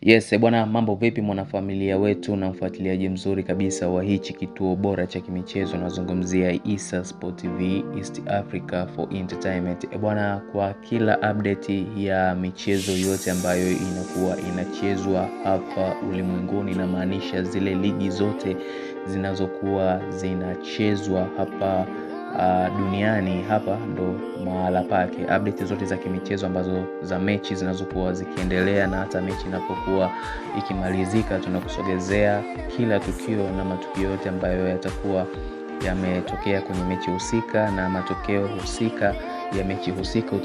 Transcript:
Yes, bwana mambo vipi mwanafamilia wetu na mfuatiliaji mzuri kabisa wa hichi kituo bora cha kimichezo nazungumzia Issa Sport TV East Africa for Entertainment. E bwana, kwa kila update ya michezo yote ambayo inakuwa inachezwa hapa ulimwenguni, inamaanisha zile ligi zote zinazokuwa zinachezwa hapa uh, duniani hapa ndo mahala pake. Update zote za kimichezo ambazo za mechi zinazokuwa zikiendelea na hata mechi inapokuwa ikimalizika, tunakusogezea kila tukio na matukio yote ambayo yatakuwa yametokea kwenye mechi husika na matokeo husika ya mechi husika